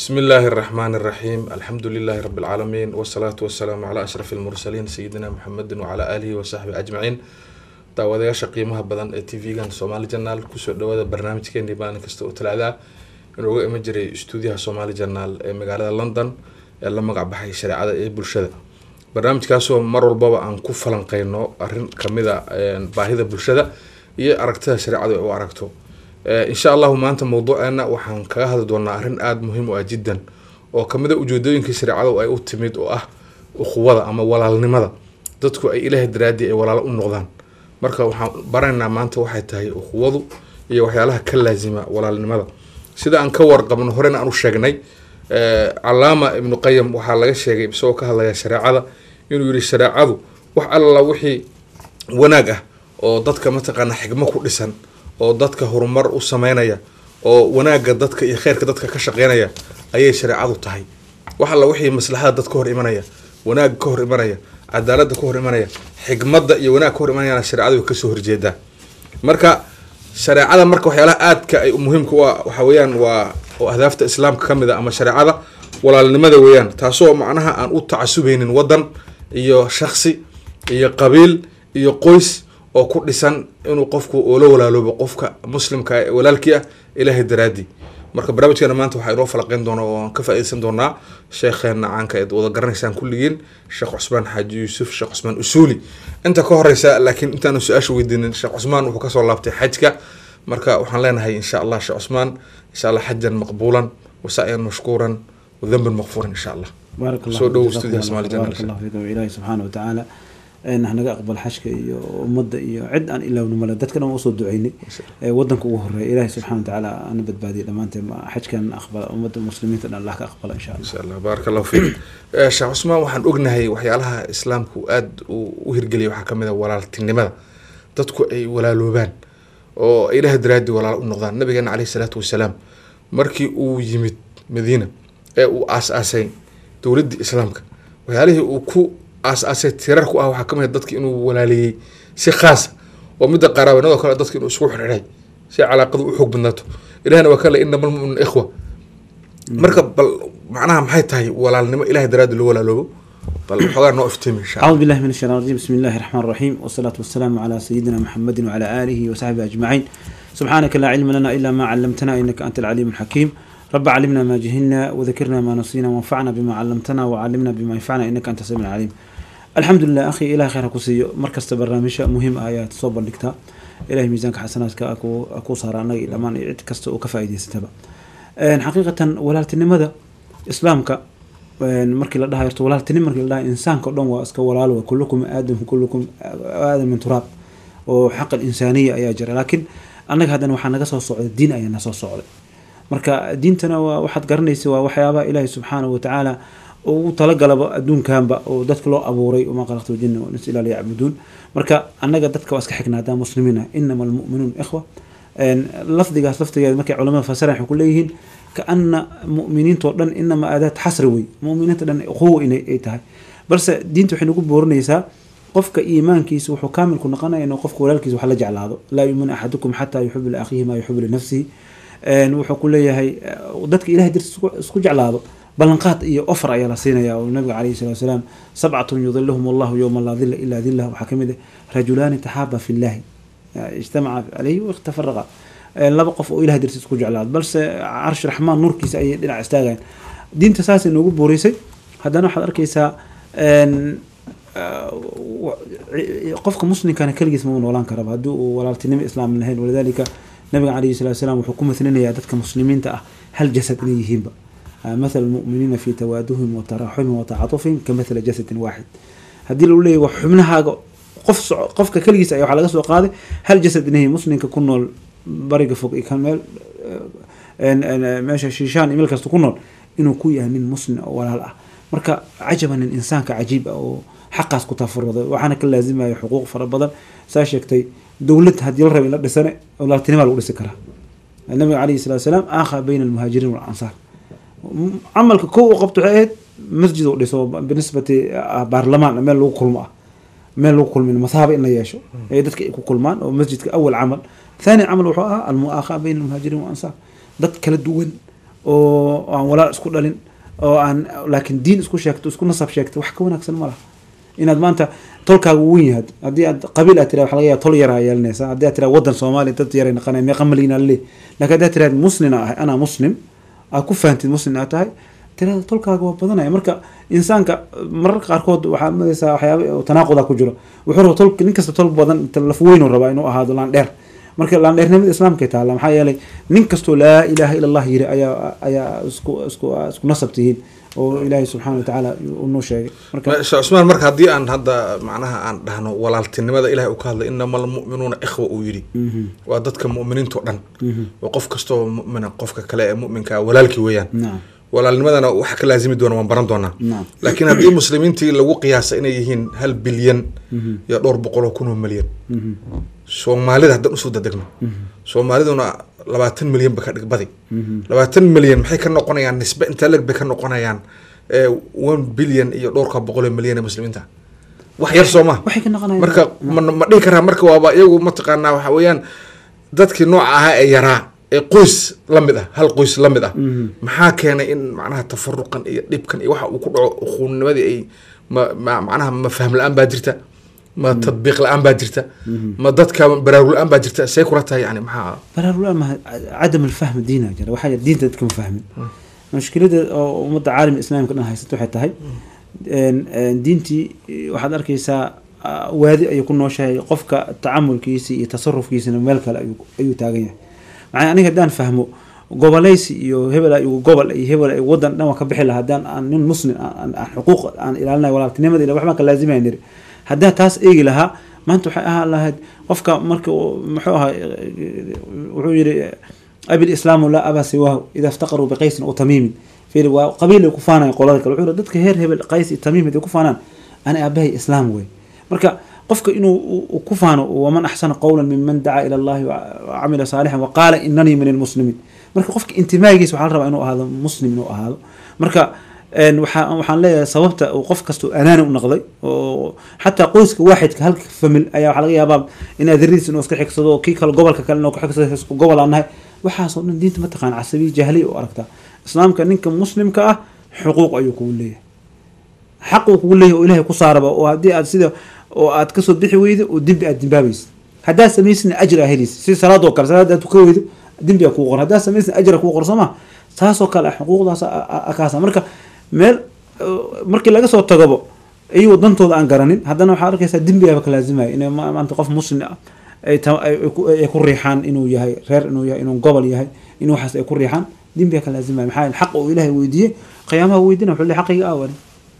بسم الله الرحمن الرحيم الحمد لله رب العالمين والصلاة والسلام على أشرف المرسلين سيدنا محمد وعلى آله وصحبه أجمعين daawadayaasha qiimaha badan ee t v-gan somaali janaal kusoo dhawaada barnaamijkeenii maalin kasta oo talaada inuuga iman jiray stuudiyaha somaali janaal ee magaalada london ee la magac baxay shareecada ee bulshada barnaamijkaasoo mar walbaba aan ku falanqeyno arin kamida baahida bulshada iyo aragtida shareecadu ay u aragto insha allahu maanta mawduuceena waxaan kaga hadli doonaa arrin aada muhiim u ah jiddan oo kamida ujeedooyinkii shareecadu ay u timid oo ah ukhuwada ama walaalnimada dadku ay ilaahay daraadii ay walaalo u noqdaan marka waxaan baraynaa maanta waxay tahay ukhuwadu iyo waxyaalaha ka laasima walaalnimada sida aan ka warqabno horena aan u sheegnay calaama ibnu qayim waxaa laga sheegay isagoo ka hadlaya shareecada inuu yihi shareecadu wax alla wixii wanaag ah oo dadka mataqaana xigmo ku dhisan oo dadka horumar u sameynaya oo wanaagga dadka iyo kheyrka dadka ka shaqeynaya ayay shareecadu tahay wax alla wixii maslaxada dad ka hor imanaya wanaagga ka hor imanaya cadaalada ka hor imanaya xikmada iyo wanaag ka hor imanayana shareecadu way kasoo horjeedaa marka shareecada marka waxyaalaha aadka ay muhiimka u ah waxa weeyaan waa oo ahdaafta islaamka kamid a ama shareecada walaalnimada weeyaan taasoo macnaha aan u tacasubeynin wadan iyo shaksi iyo qabiil iyo qoys oo ku dhisan inuu qofku oola walaaloobo qofka muslimka ee walaalkii ah ilaahay daraadii marka barnaamijkeena maanta waxaa inoo falaqeyn doona oo aan ka faa-ideysan doonaa sheekheena caanka eed wada garanaysaan kulligiin sheekh cusmaan xaaji yuusuf sheekh cusmaan usuuli inta ka horeysa laakiin intaanu su-aasha weydiinin sheekh cusmaan wuxuu kasoo laabtay xajka marka waxaan leenahay insha allah sheekh cusmaan insha allah xajan maqbuulan wasa'yan mashkuuran wadanban maqfuuran insha allah baarak allah soo dhow jazakum stuudiyaha allah Soomaali khayr, Channel. baarak allah fiikum ilaahi subxaana watacaala hanaga aqbal xashka iyo ummadda iyo cid aan ilaawna male dadkana waan usoo duceynay ee wadanka ugu horeeya ilaahi subxaana watacaala ana badbaadiya dhammaanteen ma- xajkan aqbala ummadda muslimiinta dhan allah ka aqbala insha allah insha allah baarak allahu fiik Eh, sheekh cusmaan waxaan ognahay waxyaalaha islaamku aada u hirgeliyay waxaa kamid a walaaltinimada dadku ay walaaloobaan oo ay ilaah daraadii walaalo u noqdaan nabigeena caleyhi salaatu wasalaam markii uu yimid madiina ee uu aas-aasay dowladdii islaamka waxyaalihii uu ku aas-aasay tirar ku ah waxaa kamid a dadki inuu walaaleeyey si khaasa oo midda qaraabanadoo kale dadka inuu isku xirxiray si calaaqadu u xoog badnaato ilahna waa kale inama almu'minu ikhwa marka bal macnaha maxay tahay walaalnimo ilahay daraaddi loo walaaloobo bal waxoogaa noo iftiimi insha allah أعوذ بالله من الشيطان الرجيم بسم الله الرحمن الرحيم والصلاة والسلام على سيدنا محمد وعلى آله وصحبه أجمعين سبحانك لا علم لنا إلا ما علمتنا إنك أنت العليم الحكيم رب علمنا ما جهلنا وذكرنا ما نسينا وانفعنا بما علمتنا وعلمنا بما ينفعنا إنك أنت السميع العليم الحمد لله أخي إلى خير كسي مركز برنامج مهم آيات صوب لكتا إلهي ميزانك حسناتك أكو أكو صار أنا إلى ما كست وكفايدي ستبا حقيقة ولالتنمذا إسلامك een markii la dhahayo horta walaaltinimo markii la dhahayo insaanka o dhan waa iska walaalo wa kullukum aadam kullukum aadam min turaab oo xaq insaaniya ayaa jira laakiin annaga haddana waxaa naga soo socday diin ayaa na soo socday marka diintana waa waxaad garanaysa waa waxyaabaha ilaahi subxaanahu watacaala ugu talagalaba adduunkanba oo dadka loo abuuray wamaa khalaqtu ljinna walinsa ilaa liyacbuduun marka annaga dadka waa iska xigna haddaan muslimiina inama almu'minuun ikhwa een lafdigaas laftigeeda markay culamada fasiraan waxay ku leeyihiin kaana mu'miniintoo dhan inama aadaad xasri wey mu'miniinta dhan quwa inay ay tahay balse diinta waxay nagu boorinaysaa qofka iimaankiisa wuxuu kaamilku noqonaya inuu qofka walaalkiisa wax la jeclaado laa yuuminu axadukum xataa yuxibu liakhiihi maa yuxibu linafsihi een wuxuu ku leeyahay eh, dadka ilahay dartiis isku- isku jeclaado ballanqaad iyo offer ayaa la siinaya oo nabiga calayhi salatu wasalaam sabcatun yudiluhum allahu yowma laa dila ilaa dilah waxaa ka mid ah rajulaani taxaaba fi llahi ijtamaca calayhi waikhtafaraqa laba qof oo ilahay dartiis ku jeclaado balse carshi raxmaan nuurkiisa ayay dhinac istaagayaan diinta saasay noogu booreysay haddana waxaad arkaysaa een, ah, wa- ci- qofka muslimkana keligiis ma noolaan karaba haddii uu walaaltinimo islaam lahayn walidalika nabiga calayhi salatu wasalaam wuxuu ku mathlinayaa dadka muslimiinta ah hal jasad inay yihiinba Ah, mathalu lmu'miniina fi tawaaduhim wa taraxumihim wa tacatufihim ka mathali jasadin waaxid haddii lagu leeyahy wax xubnahaaga qof soco qofka keligiis ayaa waxaa laga soo qaaday hal jasad inay muslimka ku nool bariga fog iyo kan meel een- een- meesha shiishaan iyo meel kasta ku nool inuu ku yahay nin muslim oo walaal ah marka cajaban nin insaanka cajiib ah oo xaqaas ku tafaruday waxaana ka laazimaya xuquuq fara badan saa sheegtay dowlad haddii la raba in la dhisane walaaltinima lagu dhisi karaa nabiga calayhi salatu wasalaam aakha bayna almuhaajiriin walansaar camalka kow u qabto waxay ahayd masjid uu dhiso binisbati ah, baarlamaan meel lagu kulmo ah meel lagu kulmin masaaba in la yeesho ee dadka ay ku kulmaan oo masjidka awal camal thani camal wuxuu ahaa almuaakha bayna almuhaajiriin walansaar dad kala duwan oo aan walaal isku dhalin oo aan laakiin diin isku sheegto isku nasab sheegto wax ka wanaagsan ma laha inaad maanta tolkaaga wen yahaad haddii aad qabiil aad tira waxa laga yaaba tol yaraa yeelanaysa haddii aad tira wadan soomaaliya dad yaray naqanaya meeqa malina le laakiin haddaad tiraad muslina ahay anaa muslim aad ku fahantid muslim aad tahay tirada tolkaaga waa badanaya marka insaanka mararka qaarkood waxaa magaysaa waxyaaba oo tanaaquda ku jiro wuxuu raba tol nin kasta tol badan laf weyn uu rabaa inuu ahaado laandheer marka laandheernimada islaamkay taalla maxaa yeelay nin kastoo laa ilaaha ila allah yiri ayaa ayaa isku isku isku nasab tihiin oo ilaahay subxaana watacaala unoo sheegay marka sheekh cusmaan marka haddii aan hadda macnaha aan dhahno walaaltinimada ilahay uu ka hadlay inama almu'minuuna ikhwa uu yidhi waa dadka mu'miniintao dhan oo qof kastoo mu'mina qofka kale ee mu'minka ah walaalkii weeyaan nacam walaalnimadana waxa ka laazimi doona waan baran doonaa nacam laakiin haddii muslimiintii lagu qiyaasa inay yihiin hal bilyan iyo dhowr boqol oo kun oo milyan soomaalida haddaan usoo dadegno soomaaliduna labaatan milyan ba ka dhig badi labaatan milyan maxay ka noqonayaan nisbe intaa leg bay ka noqonayaan ee one bilyan iyo dhowrka boqol oo milyan ee muslimiinta wax yar soo ma waxay ka naqanayaan marka ma ma dhihi karaa marka waaba iyagu mataqaanaa waxa weeyaan dadkii nooca ahaa ee yaraa ee qoys la mid ah hal qoys la mid ah maxaa keenay in macnaha tafaruqan iyo dhibkan iyo waxa uu ku dhaco ukhuunimadii ay ma ma- macnaha ma fahm la-aan baa jirta ma tadbiiq la-aan baa jirta ma dadka baraarug la-aan baa jirta see kula tahay yani maxaa baraarul ma cadam alfahm diina jira waxaa jira diinta dadka ma fahmin mushkilada oo ummadda caalam islaamka dhan haysato waxay tahay een- een diintii waxaad arkaysaa ah, waadi ayuu ku nooshahay qofka tacamulkiisi iyo tasarufkiisina meel kale ayuu ayuu taagan yahay macnaa aniga haddaan fahmo goboleysi iyo hebel igu gobol iyo hebel igu wadan dhan waan ka bixi lahaa haddaan aan nin muslim aan aan- aan xuquuq aan ilaalinayo walaaltinimada ila waxbaan ka laazimayn niri haddaan taas eegi lahaa maanta waxay ahaan lahayd qofka marka uu- muxuu ahaa wuxuu yidhi abi lislaamu laa abaa siwaahu ida iftaqaruu biqaysin o tamiimin fiiri waa qabiil ay ku faanayan qolada kale wuxuu yidhi dadka heer hebel qays iyo tamiim haday ku faanaan ana aabahay islaam wey marka qofka inuu u- u ku faano waman axsana qowla miman dacaa ila allahi wacamila saalixan waqaala inanii min almuslimiin marka qofka intimaagiisa waxaa la rabaa inuu ahaado muslim inuu ahaado marka een waxaa waxaan leeyahay sababta uu qof kastoo anaani u noqday oo xataa qoyska waaxidka halka famil ayaa waxaa laga yaabaa in adeeradiis inuu iska xigsado oo kii kale gobolka kale inuu ka xigsado isku gobol aan nahay waxaasoo dhan diinta mataqaan casabiya jahliya u aragtaa islaamka ninka muslimka ah xuquuq ayuu kugu leeyahay xaq uu kugu leeyahay oo ilaahay ku saaraba oo haddii aad sida oo aad kasoo bixi weydo oo dembi aad dembaabaysid haddaad samaysina ajr aa helaysid si salaadoo kale salaad aad tuka weydo dembi aa kugu qoran haddaad samaysina ajra kugu qoran soo ma taasoo kale ah xuquuqdaas a- a- a- kaasa marka meel uh, markii laga soo tagobo iyagoo dantooda aan garanin haddana waxaa arkaysaa dembigaaba ka laazimaya inay ma- maanta qof muslim ah ay ta- ay- ay ku- ay ku riixaan inuu yahay reer inuu yahay inuu gobol yahay in waxaas ay ku riixaan dembiga ka laazimaya maxaa yeele xaq uu ilaahay weydiiyey qiyaamaha weydiina wuxuu leeyahay xaqiga awali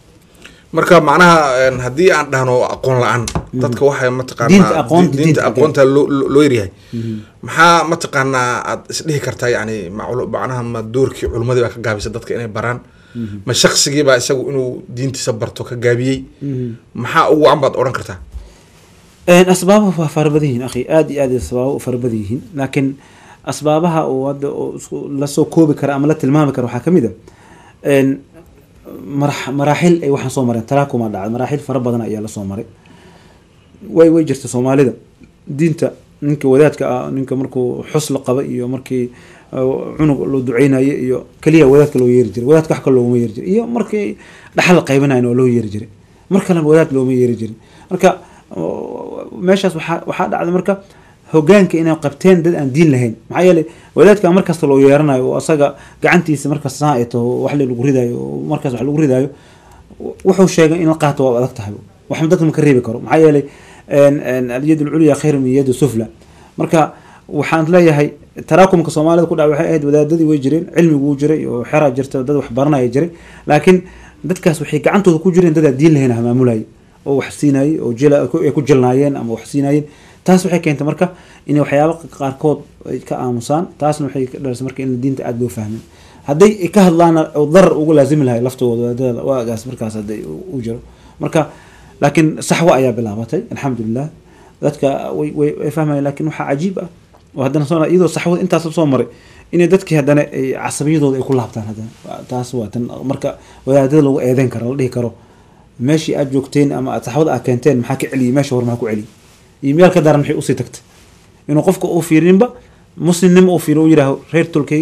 marka macnaha een, haddii aan dhahno aqoon la-aan dadka waxay Diinta mataqaanaa aqoonta, di- diinta diinta aqoonta loo loo- loo yaryahay maxaa mataqaanaa aad isdhihi kartaa yani maclu- macnaha ma doorkii culimadii baa ka gaabisay dadka inay baraan ma shaqsigii baa isagu inuu diintiisa barto ka gaabiyey maxaa ugu wacan baad odhan kartaa Een, asbaabuhu waa fara badan yihiin akhi aad iyo aad asbaabuhu u fara badan yihiin laakiin asbaabaha uu hadda oo isku lasoo koobi kara ama la tilmaami kara waxaa kamid a een, marax- maraaxil ay waxaan soo mareen talaakuma dhacay maraaxil fara badan ayaa lasoo maray way way jirta soomaalida diinta ninka wadaadka ah ninka markuu xus la qaba iyo markii uh, cunug loo duceynayo iyo keliya wadaadka loo yeeri jiray wadaadka wax kale looguma yeeri jiray iyo markii dhaxal la qaybanayo oo loo yeeri jiray mar kalena wadaad looma yeeri jirin marka uh, meeshaas waxaa waxaa dhacday marka hogaanka inay qabteen dad aan diin lahayn maxaa yeelay wadaadka markasta loo yeeranayo oo asaga gacantiisa markasta saa ay taho wax lagu ridayo oo markaas wax lagu ridayo wuxuu sheegay in la qaato waa adag tahay wax dadka ma ka reebi karo maxaa yeelay een- een alyad alculya khayr min yadi sufla marka waxaan leeyahay taraakumka soomaalida ku dhaca waxay ahayd wadaadadii way jireen cilmigu wuu jiray oo xeraa jirta dad wax baranaya jiray laakiin dadkaas waxay gacantooda ku jireen dad aan diin lahayn hamaamulaya oo wax siinayay oo jila ay ku jilnaayeen ama wax siinayeen taas waxay keentay marka inay waxyaaba qaarkood ay ka aamusaan taasna waxay ka dhalisay marka in diinta aada loo fahmin hadday ay ka hadlaana oo darar ugu laazimi lahay laftooda wadaadada waagaas markaas hadday u u jiro marka laakiin saxwo ayaa bilaabatay alxamdulilah dadka way way way fahmayaan laakiin waxaa cajiib ah oo haddana soo iyadoo saxwada intaas soo maray inay dadkii haddana ay casabiyadooda ay ku laabtaan haddana Waa- taas waa tan marka wadaadada lagu eedeyn karo la dhihi karo meeshii aad joogteen ama aad saxwada aad keenteen maxaa ka celiyay meesha hore maxaa ku celiyay iyo meel ka daran maxay usii tagtay inuu qofka uu fiirinba muslimnimo uu fiiriyo uu yidhaaho reer tolkayga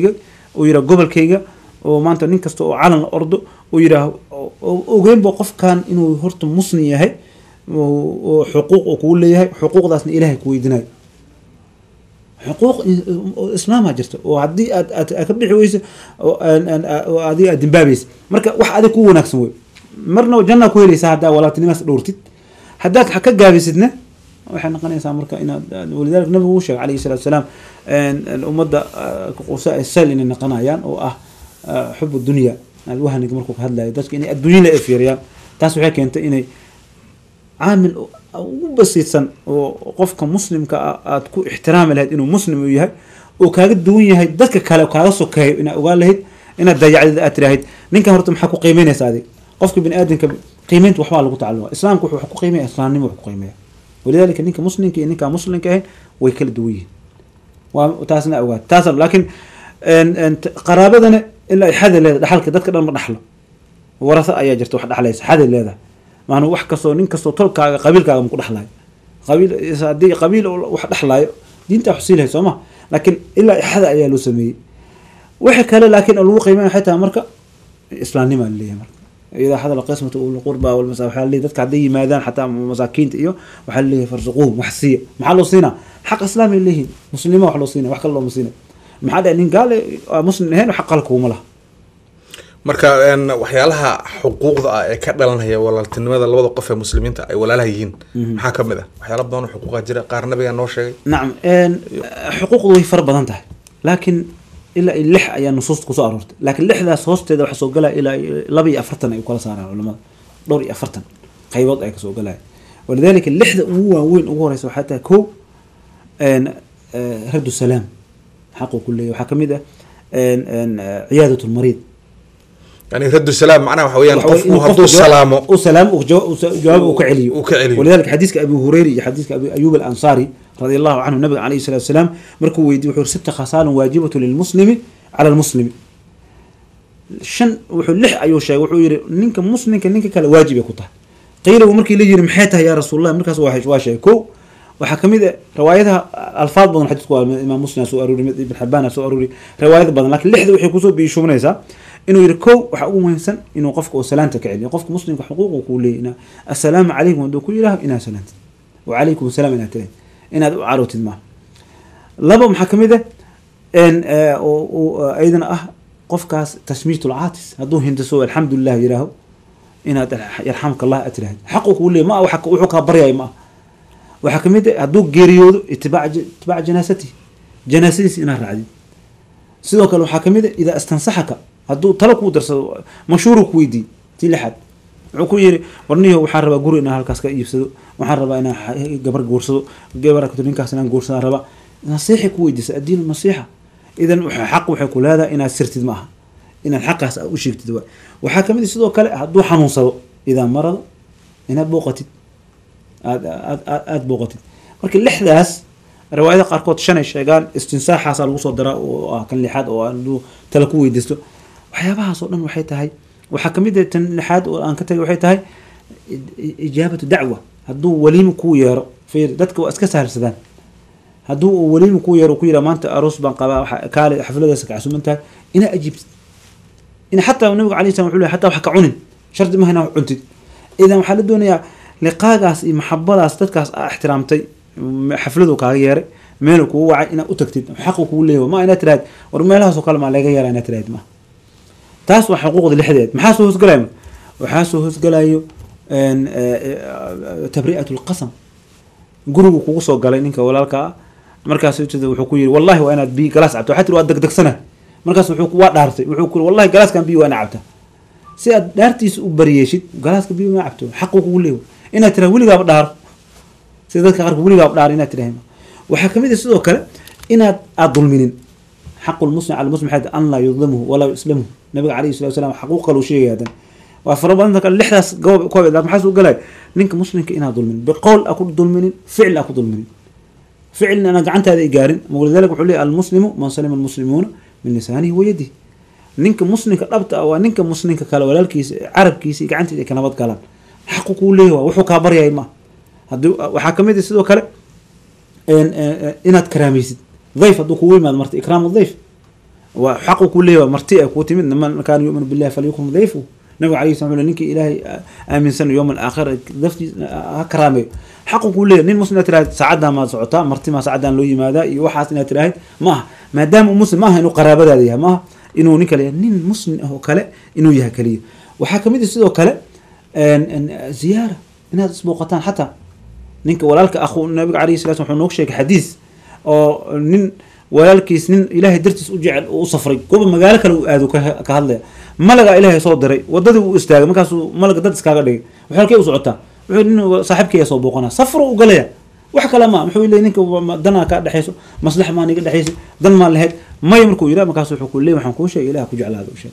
uu yidhaha gobolkayga oo maanta nin kasta oo calan la ordo uu yidhaaho ogeynba qofkan inuu horta muslim yahay oo xuquuq uu kugu leeyahay xuquuqdaasna ilaahay ku weydiinayo xuquuq islaamaa jirta oo haddii aad aad ka bixi weyso oo adiga aad dimbaabaysa marka wax adig ku wanaagsan wey marna jannaa ku helaysaa haddaa walaaltinimaas dhowrtid haddaad ka gaabisidna waxay noqonaysaa marka inaad walidaalika nabigu uu sheegay calayhi salatu wasalaam ummadda qusa sal inay noqonayaan oo ah xub dunya alwahniga markuu ka hadlayo dadka inay adduunyada ay fiiriyaan taas waxay keentay inay caamil ugu basiidsan oo qofka muslimka ah aada ku ixtiraami lahayd inuu muslim uu yahay oo kaaga duwan yahay dadka kale kaaga sokeeyo inaad ogaan lahayd inaad dayacdid aad tirahayd ninkan horta maxaa ku qiimeynaysa adig qofka bini aadamka qiimeynta waxbaa lagu tacaluma islaamka wuxuu wax ku qiimeya islaamnimo wax ku qiimeya walidalika ninka muslimka iyo ninkaan muslimka ahayn way kala duwan yihiin waa taasna ogaad taas laakiin qaraabadana ilaa ay xada leedahay dhaxalka dadka dhan ma dhaxlo warasa ayaa jirta wax dhaxlaysa xada leedahay maana wax kastoo nin kastoo tolkaaga qabiilkaaga ma ku dhexlaayo qabiil haddii qabiil wax dhexlaayo diinta wax siilahay soo ma laakiin ilaa ixada ayaa loo sameeyey wixii kale laakiin lagu qiimeya waxay tahay marka islaamnima laleeyahay marka idaa hadala qismata ulqurba walmasa waxaa laleeyahy dadka hadday yimaadaan xataa masaakiinta iyo waxaa laleeyahay farsuquuhum wax siiya maxaa loo siinaa xaq islaam ay leeyihiin muslima wax loo siinaya wax kale looma siinay maxaa dhahay nin gaale muslim ahayn xaq qala kuuma laha marka waxyaalaha xuquuqda ah ee ka dhalanaya walaaltinimada labada qof ee muslimiinta ay walaalaha yihiin maxaa kamid ah waxyaala badan oo xuquuqa jira qaar nabigaa noo sheegay nacam xuquuqdu way fara badan tahay laakiin ilaa iyo lix ayaa nusuusta kusoo aroortay laakiin lixdaas hoosteeda waxaa soo galaya ilaa laba iyo afartan ay kala saaraan culamada dhowr iyo afartan qaybood ay kasoo galaya walidalika lixda ugu waaweyn ugu horeysa waxaa tahay ko raddu salaam xaquu ku leeyahy waxaa kamid ah ciyaadat lmariid يعني رد السلام معناه waxa weeyaan qofku hadduu salaamo uu salaamo jawaab uu ka celiyo uu ka celiyo walidalika xadiiska abi hurayra iyo xadiiska abi ayub al-ansari رضي الله عنه النبي عليه الصلاة والسلام مركو ويدي وحور ست خصال واجبة للمسلم على المسلم شن وحو لح أيو شيء وحو يري نينك مسلم نينك كلا واجب يكوتا قيل ومركي اللي يري محيتها يا رسول الله مركز واحد واشي كو وحكمي روايتها الفاظ بدن حديث امام مسلم سو اروري ابن حبان سو اروري روايات بدن لكن لحد وحي كسو بيشومنيسا inuu yiri kow waxaa ugu muhiimsan inuu qofka oo salaanta ka celiyo qofka muslimka xuquuq kuu leeyahy assalaamu calaykum hadduu ku yidhaaho inaad salaantid wacalaykum asalaam inaad tirayd inaad u carowtid maaha laba maxaa kamid ah ayadana ah qofkaas tashmiit ulcaatis hadduu hindiso alxamdulilah yidhaaho inaad yarxamka allah aad tiraahid xaqu kuu leeyahy ma ah wuxuu kaa baryayo ma ah waxaa kamid ah hadduu geeriyoodo itibaac itibaac janaasati janaasadiisa inaad raacdid sidoo kale waxaa kamid ah idaa istansaxaka hadduu talo kuu darsado mashhuuru ku weydiiy tii lixaad wuxuu ku yiri warniyo waxaan rabaa guri inaan halkaas ka iibsado waxaan rabaa inaan gabar guursado gabar ninkaas inaan guursadaan rabaa nasiixi ku weydiisa addiin nasiixa idan xaq waxay ku leedahay inaad sirtid ma aha inaad xaqaas u sheegtid waay waxaa kamid sidoo kale hadduu xanuunsado idaa marado inaad booqatid aad aad aad booqatid marka lixdaas riwaayada qaarkood shan ay sheegaan istinsaaxaasaa lagu soo daraa oo ah kan lixaad oo hadduu tala ku weydiisto waxyaabahaas oo dhan waxay tahay waxaa kamid ah tan lixaad oo aan ka tagay waxay tahay ijaabatu dacwa hadduu weliima kuu yeero fiir dadka waa iska sahalsadaan hadduu uu weliima kuu yeero ku yidhaha maanta aroos baan qabaa waxa kaale xafladaas ka casuman tahay inaa ajiibtid in xataa nabiga alay slam wuxuu lehy hataa wax ka cunin shardi maha inaa wax cuntid idan waxaa la doonayaa liqaagaas iyo maxabadaas dadkaas aa ixtiraamtay xafladu kaaga yeeray meelu kugu wacay inaad u tagtid xaqu kugu leeyahy ma inaad tiraahid war meelahaasoo kale maa laga yeera inaad tiraahid ma taas waa xuquuqda lixdeed maxaa soo hoosgalayo waxaa soo hoosgalayo tabri'at lqasam gurigu kugu soo galay ninka walaalka ah markaas wuxuu ku yiri wallahi waa inaad biyo galaas cabta waxaa tiri waa degdegsana markaas wuxuu waa dhaartay wuxuu ku wallahi galaaskan biyo waa ina cabta si aad dhaartiisa u bariyeeshid galaaska biyo ma cabto xaqu kugu leeyahy inaad tiraha weligaaba dhaaro sida dadka qaarka weligaaba dhaaro inaad tiraha waxaa kamid ah sidoo kale inaad aad dulminin xaqu lmuslim cala muslim xad an laa yudlimuhu walaa yuslamuhu nabiga calayhi salatu wasalam xaquuq kaluu sheegaya hadan waa fara badanta kale lixdaas goob koob laakin maxaa suu galay ninka muslimka inaad dulminin biqowl a ku dulminin ficil a ku dulminin ficilna ana gacantaada i gaarin walidalika wuxuu leeyahy almuslimu man salima almuslimuuna min lisaanihi wa yadihi ninka muslimka dhabta ah waa ninka muslimka kale walaalkiisa carabkiisa iyo gacantiisa ay ka nabad galaan xaqu kuu leeyahy waa wuxuu kaa baryay ma hadii waxaa kamid ah sidoo kale inaad karaamaysid dayf hadduu kugu yimaado marta ikraam dayf waa xaqu ku leeyahay waa marti ay kuu timid man kaana yuminu billahi falyukrim dayfu nabiga alayhi salam wuxuu leeyahay ninkii ilaahay aaminsan yowm alaakhir daftiis ha karaameeyo xaqu kuu leeyahay nin muslim inaad tiraahid saacaddan maad socotaa marti maa saacaddan loo yimaadaa iyo waxaas inaad tiraahid ma aha maadaama uu muslim ma aha inuu qaraabadaada yahay ma aha inuu nin kale yahay nin muslim ah oo kale inuu yahay kaliya waxaa kamid ah sidoo kale ziyaara inaad isbooqataan xataa ninka walaalka akhu nabiga alayhi salatu wuxuu noogu sheegay xadiis oo nin walaalkiis nin ilaahay dartiis u jecel u safray goba magaalo kale uu aado ka hadlaya malagaa ilaahay soo diray wadadii uu istaagay markaasuu malaga dad iskaaga dhigay wuxuu halkee u socotaa wuxuu nin saaxiibkaya soo booqanaa safro u galaya wax kale ma muxuu leeyahy ninka danaa kaa dhexayso maslax maa niga dhexaysa dan maa lahayd maya markuu yidhaha markaas wuxuu ku leeyahy waxaan kuu sheegay ilaah ku jeclaada u sheeg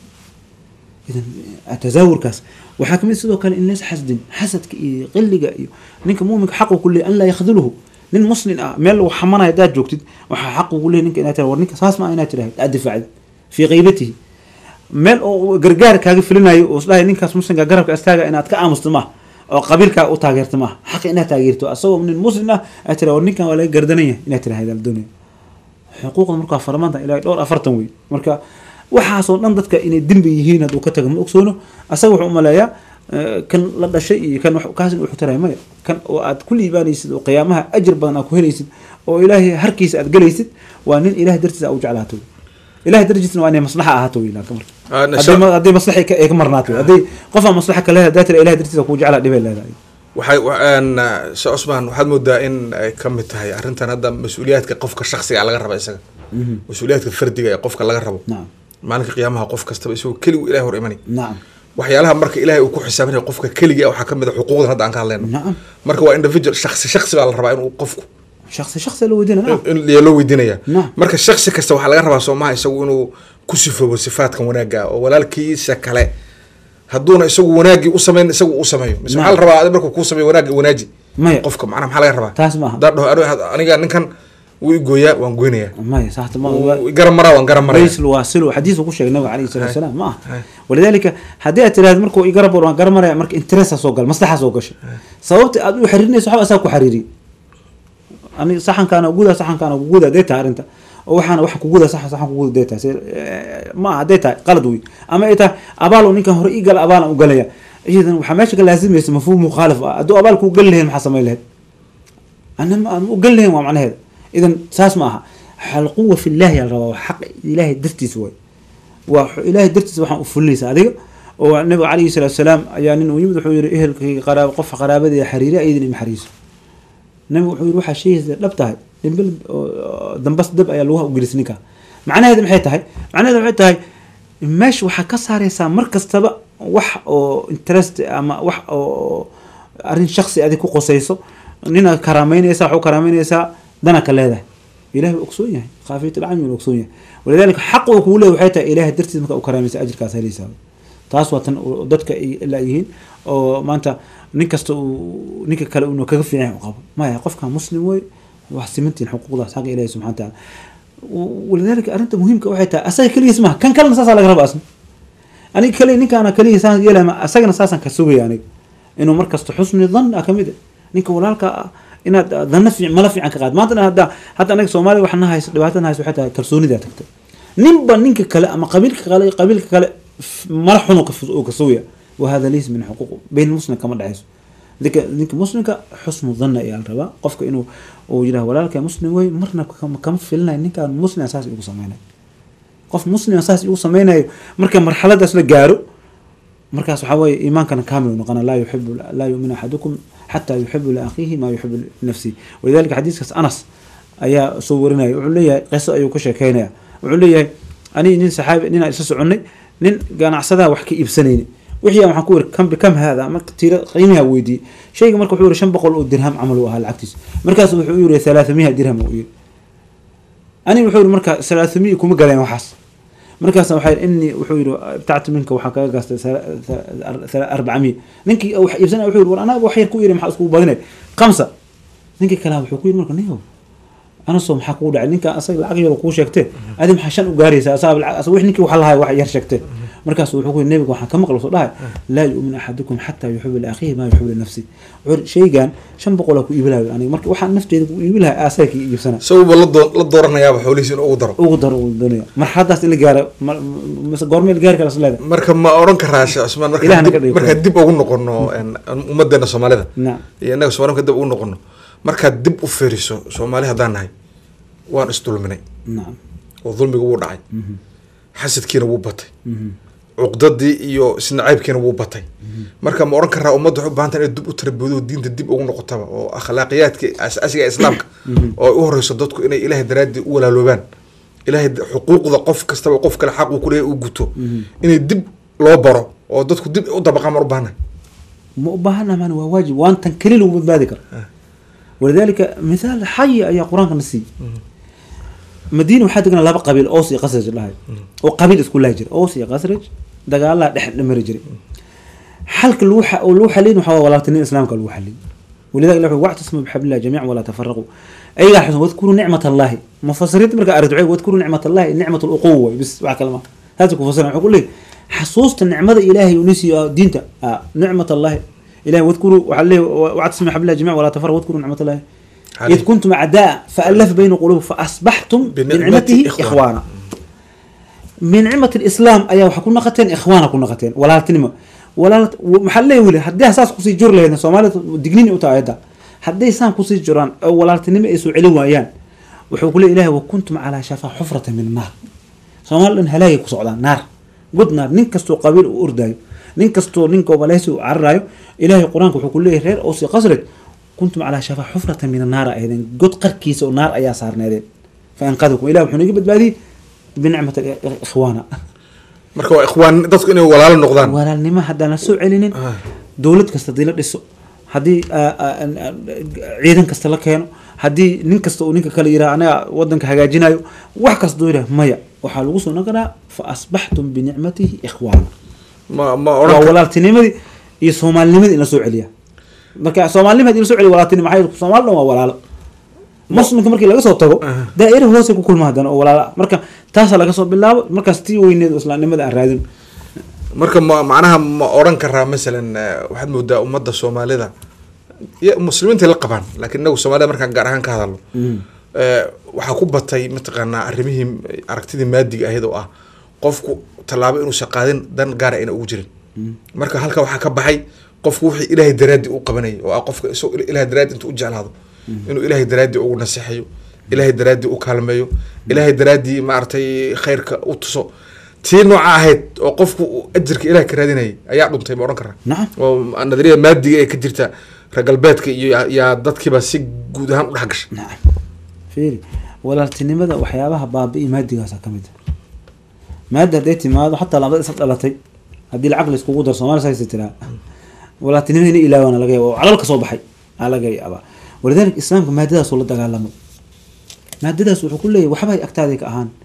idan tasaawurkaas waxaa kamid sidoo kale in lees xasdin xasadka iyo qiliga iyo ninka muuminka xaqu ku leeyahy an laa yakhduluhu nin muslim ah meel lagu xamanayo haddaad joogtid waxaa xaq ugu leeyahy ninka inaad tira war ninka saas ma inaad tiraahid aad difaacdid fii qaybatihi meel oo gargaar kaaga filinayo oo isdhahay ninkaas muslimka garabka istaaga inaad ka aamusto maaha oo qabiilkaa u taageerto maaha xaq inaad taageerto asagoo nin muslim ah aad tira war ninkan waa laga gardanaya inaad tiraahid al doonaya xuquuqda markaa farmaanta ilaa dhowr afartan wey marka waxaasoo dhan dadka inay dembi yihiin hadduu ka tago ma ogsoono asaga wuxuu umaleeyaa kan la dhashay iyo kan kaas in uxutaraya maya kan oo aad ku liibaanaysid oo qiyaamaha ajir badan aad ku helaysid oo ilaahay harkiisa aad gelaysid waa nin ilahay dartiisa u jeclaato ilahay dartiisna waa inay maslaxa ahaato wey laakiin marka haddii maslaxa ay ka marnaato haddii qofaa maslaxa kale hadaa tira ilahay dartiisa kuu jeclaa dhibay leedahay waxay shee cusmaan waxaad moodaa in ay ka mid tahay arrintan hadda mas-uuliyaadka qofka shaksiga laga raba isaga mas-uuliyaadka fardiga ee qofka laga rabo nacam maalinka qiyaamaha qof kastaba isagoo keligu ilahay hor imanay nacam waxyaalaha marka ilaahay uu ku xisaabinaya qofka keligii waxaa kamid a xuquuqdan hadda aan ka hadlayno nacam marka waa individual shaksi shaksi baa la rabaa inuu qofku shaksi shaksi la weydiina nacam in yaa loo weydiinaya Naam. marka shaksi kasta waxaa laga rabaa soomaha isagu inuu ku sifoobo sifaadkan wanaagga ah oo walaalkiisa kale hadduuna isagu wanaaggii u samayn isagu u sameeyo mise waxaa la rabaa adi markuu kuu sameeyo wanaagga wanaaji maya qofka macnaha maxaa laga rabaa taas maaha haddaan dhaho aniga- aniga ninkan wuu igooyaa waan goynayaa maya saxta ma wuu igaran maraa waan garan maraya ليس الواصل حديث ku sheegay nabiga عليه الصلاه هاي. والسلام ما هاي. ولذلك hadii aad tiraahdo markuu igarab waan garamaraya marka interest soo gal maslaxa soo gashay sababta aad u xiriirinayso waxa asaa ku xiriiri ani saxankaana guda saxankaana guda deeta arinta oo waxaana wax ku guda sax saxan ku guda deeta ma aha deeta qalad wey ama ay tahay abaal ninkan hore ii gal abaalan u galaya idan waxaa meesha ka laazimaysa mafhuum mukhalif ah hadduu abaal kuu gali lahayn maxaa samayn lahayd أنا ما أقول لهم معنى هذا إذا ساس معها القوة في الله يا رب حق إلهي درتي سوي وإلهي درتي سوي حق فليس هذا والنبي عليه الصلاة والسلام يعني إنه يمدح حير إهل قرابة قف قرابة دي حريرة أيضا محريس النبي حير روح شيء لبتها دنبل دنبس دب أي لوها وجلسنيكا معنى هذا محيط هاي معنى هذا محيط هاي ماش وحا كسر يسا مركز تبع وح أو انترست أما وح أو أرين شخصي أدي كو قصيصو nina karaameynaysa waxu karaameynaysaa dana ka leedahay ilahay wuu ogsoon yahay khaafiyat alcami wuu ogsoon yahay walidalika xaq uu kugu leeyahay waxay tahay ilahay dartiis marka u karaamaysa ajirkaas helaysaa taas waa tan oo dadka ay la yihiin oo maanta nin kasta uu ninka kale uu kaga fiican yahay u qabo maya qofka muslim wey wax simantiin xuquuqdaas xaqa ilahi subxana wataala walidalika arrinta muhiimka waxay tahay asaga keligiis maha kan kalena saasaa laga raba asna aniga kaliya ninkaana kaliya saan yeelama asagana saasaan ka sugaya aniga inuu markasta xusni dhan ah kamid ah ninka walaalka ah inaad dana fiican mala fiican ka qaad maanta hadda hadda anaga soomaaliya waxaa na haysa dhibaata na haysa waxay tahay kalsoonidaa tagtay ninba ninka kale ama qabiilka kale qabiilka kale f- mala xun oo ka sugaya wahada laysa min xuquuq bayn muslim kama dhexayso ninka ninka muslimka xusnu dhanna ayaa la rabaa qofka inuu uu yidhaha walaalka muslim wey marna kama kama filinayo ninkaan muslim saas igu sameynayo qof muslim saas igu sameynayo marka marxaladaas la gaaro markaas waxaa weeye iimaankana kaamil uu noqona laa yuxibu laa yuuminu axadukum xataa yuxibu liakhiihi maa yuxibu linafsihi walidalika xadiiskaas anas ayaa soo warinaya wuxuu leeyahay qiso ayuu ka sheekeynaya wuxuu leeyahay ani nin saxaabi ninaan isla soconnay nin ganacsadaha wax ka iibsanayni wixii aan waxaan ku yiri kam bikam haada marka tiira qiimiha weydiiyey shayga marka wuxuu yiri shan boqol oo dirham camal uu ahaa lacagtiisa markaas wuxuu yiri thalaatamiya dirham uu yiri ani wuxuu yiri marka thalaatamiya kuma galeen waxaas markaas waxay inni wuxuu yiri btactu minka waxaa kaga gaastay arbacamiya ninkii wax iibsanaya wuxuu yiri war anaa wax yar ku yiri maxaa iskugu badinay khamsa ninkii kalaa wuxuu ku yiri marka ninyow anasoo maxaa kugu dhacay ninka asaga lacag yar kuu sheegtee adi maxaa shan u gaaraysaa asaga lacag asaga wix ninkii waxa lahay wax yar sheegtee markaasu wuxuu ku yidhi nebiga waxaan ka maqla soo dhahay laa yu'min axadukum xataa yuxibu liakhiihi maa yuxibu linafsi wuxuu shaygan shan boqolaa ku iibilayo aniga marka waxaan nafteeda ku iibi lahay aasaa ka iibsana isaguba la doo- la dooranayaaba xoolihiisa in ugu daro ugu daro ugu doonaya marxaladaas in la gaaro ma- mise goormee la gaari kara isleeda marka ma oran karaa sheekh cusmaan markaan Ilaahna ka dib- dhigo. markaan dib ugu noqono een, ummadeena soomaalida nacam iyo innaga soomaalika dib ugu noqono markaad dib u fiiriso soomaali haddaan nahay waan isdulminay nacam oo dulmiga wuu dhacay xasadkiina wuu batay cuqdadii iyo isnacaybkiina wuu batay marka ma oran karaa ummadda waxay u baahan tahay inay dib u tarbiyado oo diinta dib ugu noqotaba oo akhlaaqiyaadka asaasiga ee islaamka oo ay u horeyso dadku inay ilaahay daraaddii u walaaloobaan ilaahay da- xuquuqda qof kastaba qof kale xaq uu ku leeyahay uu guto inay dib loo baro oo dadku dib u dabaqaan maan u baahnahay ma u baahana maan waa waajib waan tan keli lagu badbaadi karo walidaalika mithaal xayi ayaa qur-aanka na siiyey madiina waxaa deganaa laba qabiil oos iyo qasraj dhahay oo qabiil isku lahi jira oos iyo qasraj dagaalaa dhex mari jiray xalka lagu xa- oo lagu xalin waxaa waa walaaltinimada islaamka lagu xalin ولذلك الله واعتصموا بحبل الله جميعا ولا تفرقوا اي حسن واذكروا نعمة الله مفسرين مركا ارجعوا واذكروا نعمة الله نعمة الأقوة بس مع كلمة هذا كفسرين يقول لي حصوصت النعمة إلهي ونسي دينته آه نعمة الله إلهي واذكروا وعليه واعتصموا بحبل الله جميعا ولا تفرقوا واذكروا نعمة الله عليه. إذ كنتم أعداء فألف بين قلوب فأصبحتم بنعمته بنعمته إخوانا. إخوانا من نعمة الإسلام أيها وحكون نقتين إخوانا كنا نقتين ولا تنمى ولا محلي ولي هدي أساس قصي جور لهنا سومالي دقنين أوتا هدي سان قصي جوران أو ولا تنمى إسو علو ويان وحكوا لي إلهي وكنتم على شفا حفرة من النار سومال إن هلاي كسعودان نار قد نار ننكستو قبيل وأردايو ننكستو ننكو بلايسو عرايو إلهي قرآنك وحكوا لي رير أوسي قصرت كنتم على شفا حفرة من النار أيضا قد قركيس ونار أيا صار نادين فأنقذكم إلهي وحنيجي بدبادي بنعمة الإخوان marka waa ikhwaan dadku inay walaalo noqdaan walaalnimo haddaan la soo celinin Ah. dowlad kasta hadii la dhiso haddii ah, ah, ah, ciidan kasta la keeno haddii nin kasta uu ninka kale yiraha anaga wadanka hagaajinayo wax kasta doo yiraha maya waxaa lagu soo noqonaa fa asbaxtum binicmatihi ikhwaana ma ma waa oran walaaltinimadii iyo soomaalinimadii in la soo celiya marka soomaalinimad in la soo celiya walaaltinimo maxaa yeele soomaali dhan waa walaalo muslimka markii laga soo tago Aha. daa'ira hoose ku kulma haddana oo walaala ah. marka taasaa laga soo bilaabo markaas tii weyneed oo islaamnimada aan raadin marka ma macnaha ma oran karaa masalan eh, waxaad moodaa ummadda soomaalida iyo muslimiinta la qabaan laakiin inagu soomaalida markaan gaar ahaan ka hadalno eh, waxaa ku batay mataqaanaa arrimihii aragtidii maadiga ahayd oo ah qofku tallaabo inuusan qaadin dan gaara ayna ugu jirin marka halka waxaa ka baxay qofku wixii ilaahay daraaddi u qabanayay oo ah qofka isagoo ilaahay daraaddi intuu u jeclaado inuu ilaahay daraaddi ugu naseexayo ilaahay daraaddi u kaalmeeyo ilaahay daraaddi maaragtay khayrka u tuso tii nooca ahayd oo qofku uu ajirka ilaah ka raadinayay ayaa dhuntay ma oran karaa nacam oo nadariyada maadiga ee ka jirta reer galbeedka iyo yaa- yaa dadkiiba si guud ahaan u dhex gashay nacam fiiri walaaltinimada waxyaabaha baabi'i maadigaasa ka mid ah maada hadday timaado xataa labada isla dhalatay haddii lacag la iskugu daro soomaali saasa tiraa walaaltinimada inay ilaawana laga yaaba oo calal ka soo baxay aa laga yaabaa walidaalika islaamka maadadaasuu la dagaalamay maadadaas wuxuu ku leeyahay waxbay agtaaday ka ahaan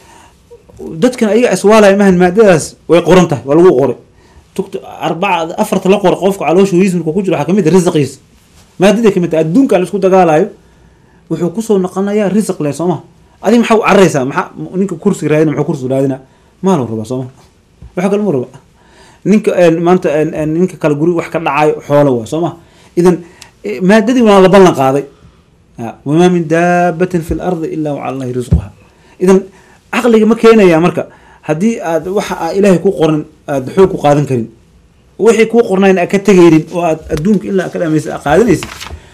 dadkan ayaga iswaalaya mahan maadadaas way qoran tahay waa lagu qoray tugta arbaca afarta la qoro qofka caloosha horiis markuu ku jiro waxaa kamid ah risqiisa maadaday kamid tahay adduunka la isku dagaalayo wuxuu kusoo noqonayaa risq leh sooma adiga maxaa u cararaysaa maxaa ninka kursi raadina muxuu kursi raadina maaluu rabaa sooma waxa kale ma raba ninka een, maanta een, een, ninka kale guri wax ka dhacayo xoolo waa sooma idan eh, maadadii waa la ballan qaaday Ah, wamaa min daabatin fi lardi ila wacala allahi risquha idan caqliga ma keenaya marka haddii aad waxa aa ilaahay ku qoran aad xoog ku qaadan karin wixii kuu qornayn aad ka tegaynin oo aad adduunka ilaa ka dhamaysa aad qaadanaysid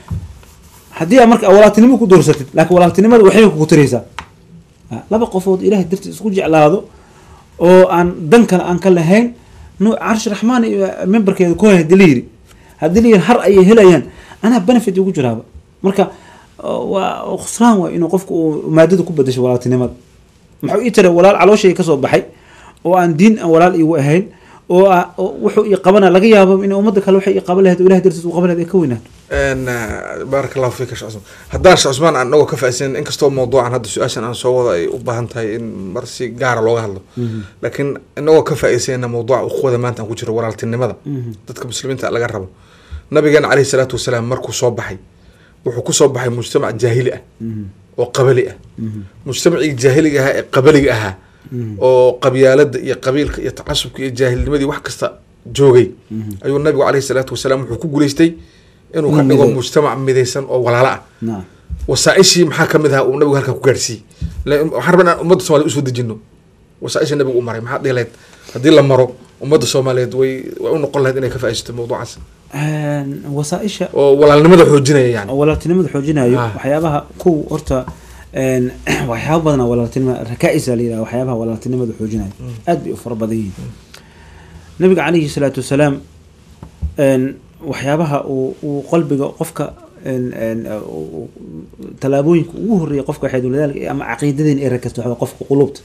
haddii aad marka walaaltinimo ku doorsatid laakiin walaaltinimada waxay kugu taraysaa Ah, laba qofood ilaahay dartiis isku jeclaado oo aan dan kale aan ka lahayn nu carshi raxmaan iyo memberkeeda ku hay hadii la yiri haddii la yiri har ayay helayaan anaa benefit ugu jiraaba marka oo waa oo khusraan waa inuu qofku uu maadada ku bedasho walaaltinimada muxuu ii tira walaal calooshayga kasoo baxay oo aan diin aan walaal iigu ahayn oo ah- oo wuxuu ii qabana laga yaabo in ummadda kale waxay ii qaban lahayd oo ilahay dartiis u qaban lahayd ay ka weynaato n baaraka allahu fiika sheekh cusmaan haddaan sheekh cusmaan aan inagoo ka faa'iidsanin inkastoo mawduucan hadda su-aashan aan soo wado ay u baahan tahay in mar si gaara looga hadlo laakiin inagoo ka faa'iidsanayna mawduuca uquwada maanta aan ku jiro walaaltinimada dadka muslimiinta laga rabo nabigeena caleyhi salaatu wasalaam markuu soo baxay wuxuu ku soo baxay mujtamac jaahili ah oo qabali ah mujtamacii jaahiliga ahaa ee qabaliga ahaa oo qabyaalada iyo qabiilka iyo tacasubka iyo jaahilnimadii wax kasta joogay ayuu nabigu caleyhi salaatu wasalaam wuxuu ku guuleystay inuu ka Inuu dhigo mideeyo. mujtamac midaysan oo walaalo ah nacam wasaaishii maxaa kamid ahaa uu nabigu halkaa ku gaarsiiyey la- waxaan rabaa inaan ummadda soomaliya usoo dejino wasaaisha nabigu u maray maxaa dhihi lahayd haddii la maro ummadda soomaaliyeed way way u noqon lahayd inay ka faa'iidaysato mawduucaas Een, wasaaisha oo walaalnimada xoojinaya yani oo walaaltinimada xoojinayo Ah. waxyaabaha kow horta een, waxyaaba badan oo walaaltinima rakaa'isa la yidhaha waxyaabaha walaaltinimada xoojinayo aad bay u fara badan yihiin nabiga calayhi salaatu wasalaam een, waxyaabaha uu uu qalbiga qofka een, een, uu- uu- tallaabooyinka ugu horeeya qofka waxay walidaalika ama caqiidadeen ee rakasta waxaa qofka qulubta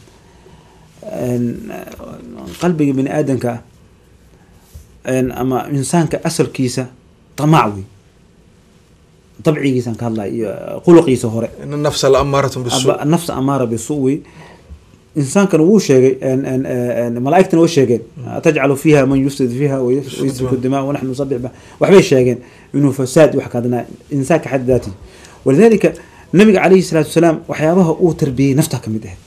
een, qalbiga bini aadamka ah een, ama insaanka asalkiisa tamaac wey dabcigiisaan ka hadlaya iyo khuluqiisa hore ina nafsa la amaaratun bisu Aba- nafsa amaara bisu wey insaankana wuu sheegay een- een- een- malaa'igtana way sheegeen atajcalu fiiha man yufsid fiiha wayasfiku dima wanaxnu nusabix ba waxbay sheegeen inuu fasaad wax kadana insaanka xad daati walidalika nabiga calayhi salaatu wasalaam waxyaabaha uu tarbiyey nafta ka mid ah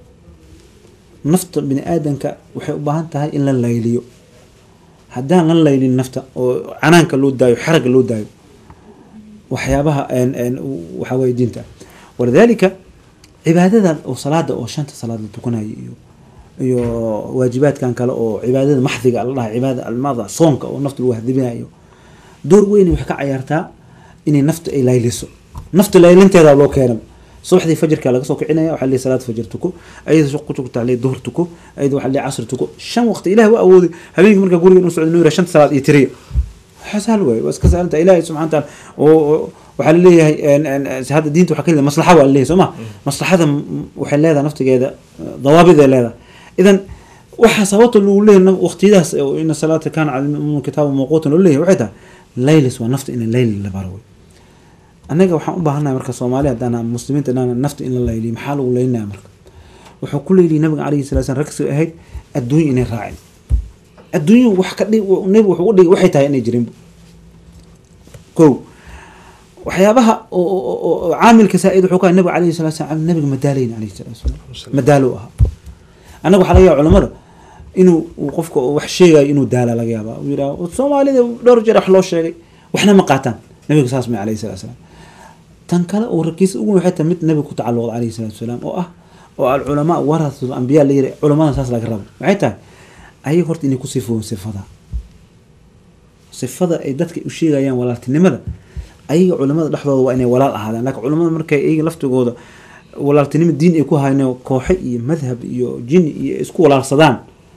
nafta bini aadamka waxay u baahan tahay in la layliyo haddaan la laylin nafta oo canaanka loo daayo xaraga loo daayo waxyaabaha een- een waxaa waye diinta walidalika cibaadadan oo salaada oo shanta salaad la tukanayo iyo iyo waajibaadkan kale oo cibaadada maxdiga la dhaha cibaada almada soonka oo nafta lagu hadibinayo door weyn waxay ka cayaartaa inay nafta ay layliso nafta laylinteeda loo keena subaxdii fajrka laga soo kicinaya waxaa leeyahay salaad fajr tuko ayada suq ku tugtaa leeyahay duhur tuko ayada waxaa leeyahay casr tuko shan waqti ilaah waa awooday habeenkii marka guriga inuu socdo inuu yidhaha shanta salaad iyo tiriya xasaal waay waa iska saalanta ilaahay subxana taala oo waxaa laleeyahay een- een- hadda diinta waxaa ka leedahay maslaxa waa laleeyahay soo ma maslaxada m- waxay leedahay naftigeeda dawaabiday leedahay idan waxaa sababta lagu leeyahay waqtiyadaas oo ina salaata kaana cala lmu'miniina kitaaba mawquutan loo leeyahay waxay tahay laylis waa nafta in layli la baro wey annaga waxaan u baahannahay marka soomaali haddaan muslimiinta dhan nafta in la layliyo maxaa lagu leynaya marka wuxuu ku leeyihi nabiga calayhi salatu slam ragsi ahayd adduunya inay raacin adduunya wax ka dhig nabi wuxuu u dhigay waxay tahay inay jirin kow waxyaabaha oo- oo oo- oo caamilka saa-id wuxuu ka nabiga calayhi salatu salam nabiga madaalayn calayhi salatu wasalaam madaalo u ahaa annaga waxaa laga yaaba culamada inuu uu qofka uu wax sheegayo inuu daala laga yaaba uu yidhaha soomaalida dhowr jeer wax loo sheegay waxna ma qaataan nabiga saas may calayhi salatu wasalaam tan kale oo rakiisa ugu waxay tahay mid nabiga ku tacalluqda calayhi salatu wasalaam oo ah oo alculamaa warathul ambiya la yiri culamadan saas laga rabo maxay tahay ayaga horta inay ku sifoon sifada sifada ay dadka u sheegayaan walaaltinimada ayaga culamada dhexdooda waa inay walaal ahaadaan laakiin culamada markay ayaga laftigooda walaaltinimo diin ay ku hayno kooxe iyo madhab iyo jin iyo isku walaalsadaan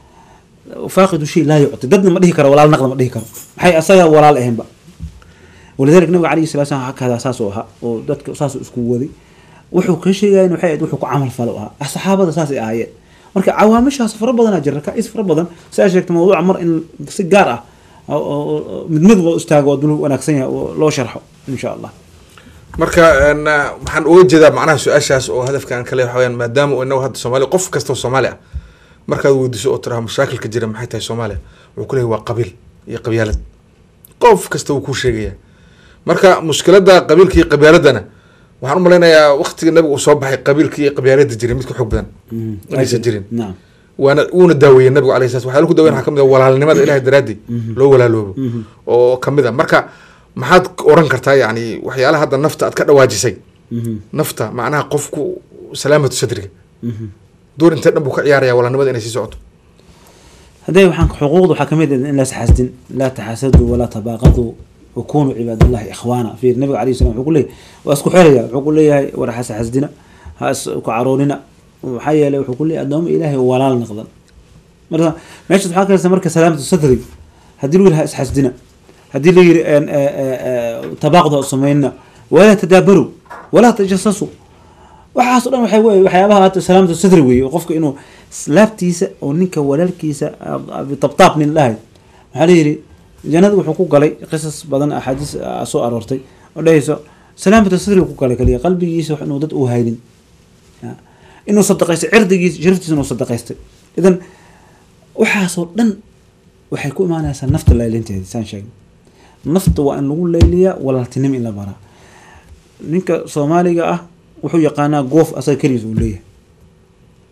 faaqidu shay laa yucti dadna ma dhihi karo walaal naqda ma dhihi karo maxay asaga walaal ahaynba walidalika nabiga calayhi salatu salam hakadaa saas oo ahaa oo dadka saasuu isku waday wuxuu ka sheegayan waxay ahayd wuxuu ku camal falo u ahaa saxaabada saas ay ahaayeen marka cawaamishaas fara badanaa jira rakaa'is fara badan saa sheegta mawduuca mar in si gaar ah oo- oo- oo mid mid loo istaago oo dul wanaagsan yahay oo loo sharxo insha allah marka een, waxaan uga jeedaa macnaha su-aashaas oo hadafkan kale waxa weyaan maadaama inagu hadda soomaaliya qof kasta oo soomaali ah markaad weydiiso oo tiraha mashaakilka jira maxay tahay soomaaliya wuxuu ku leeyahy waa qabiil iyo qabyaalad qof kasta wuu kuu sheegaya marka mushkiladda qabiilka iyo qabyaaladana waxaan u malaynayaa waqtiga nabiga uu soo baxay qabiilka iyo qabyaalada jiray mid ka xoog badan inaysan jirin nacam waana wuuna daaweeyey nabigu alayhi salatu waxyaala ku daweyn waxaa kamid ah walaalnimada ilahay daraadii loo walaaloobo oo kamid a marka maxaad oran kartaa yani waxyaalaha hadda nafta aad ka dhawaajisay Mhm. nafta macnaha qofku salaamatu sadriga Mhm. door intee dhan buu ka ciyaaraya walaalnimada inay sii socoto hadday waxaan xuquuqda waxaa kamid ah in la isxasdin laa taxasaduu walaa tabaaqaduu wakunuu cibaadallahi ikhwaana fiir nabiga alayhi salam wuxuu ku leeyahay waa isku xeraya wuxuu ku leeyahay war has xasdina ha isku caroonina maxaa yeelay wuxuu ku leeyahay addooma ilaahay walaal noqdan marka meeshaas waxaa kalesa marka salaamatu sadri haddii lagu yidhi ha isxasdina haddii la yidhi een, ee, ee, ee, tabaaqdu ha sameynina walaa tadaabaru walaa tajasasu waxaas o dhan waxay wey waxyaabaha hadda salaamatu sadri weeye oo qofka inuu laabtiisa oo ninka walaalkiisa ah, bitabtaab nin dhahay maxaa la yidhi jannada wuxuu ku galay qisas badan axaadiis ah, soo aroortay oo dhahayso salaamatu sadri ku galay kaliya qalbigiisa wax inuu dad u haynin Ya. inuu sadaqaystay cirdigiisa sharaftiisa inuu sadaqaystay idan waxaasoo dhan waxay ku imaanaysaa nafta laylinteeda saan sheegay nafta waa in lagu layliyaa walaaltinimo in la baraa ninka soomaaliga ah wuxuu yaqaanaa goof asaga keligiis uu leeyahay